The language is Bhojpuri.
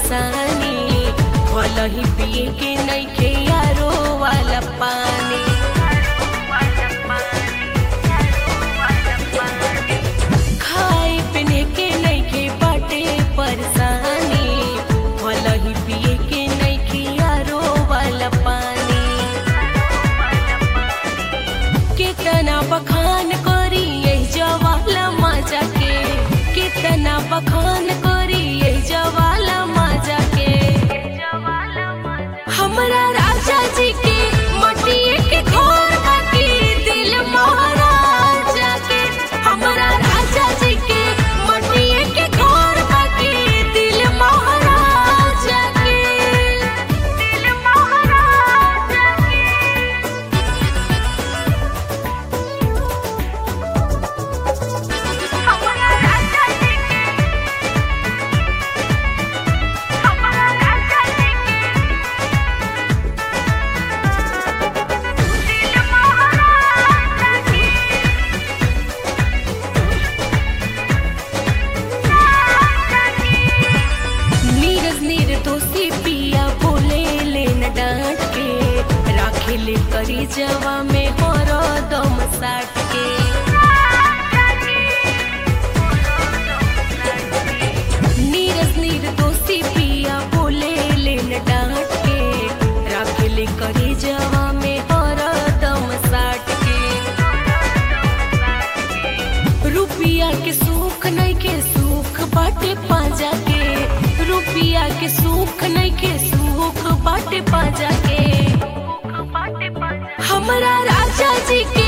परेशानी भल ही पिए के नइखे यारो वाला पानी खाए पीने के नइखे बाटे परेशानी भल ही पिए के नइखे यारो वाला पानी कितना बखान करी यही जवाला मजा के कितना बखान करी यही जवाला मजा के हमरा राजा जी के मटिए के घर बाकी दिल महाराजा के हमरा राजा जी के मटिए के घर बाकी दिल महाराजा के दिल महाराजा के हमरा राजा जी के हमरा राजा जी के दिल महाराजा के नीरज निर्दोषी पिया बोले लेन डांट के राखे ले करी जवा में हरो दम साट के नीरज निर्दोषी पिया बोले लेन डांट के राखे ले करी जवा में हरो दम साट के रुपिया के सुख नहीं के सुख बाटे पाजा के रुपिया के सुख नहीं के सुख बाटे पाजा के हमरा राजा जी के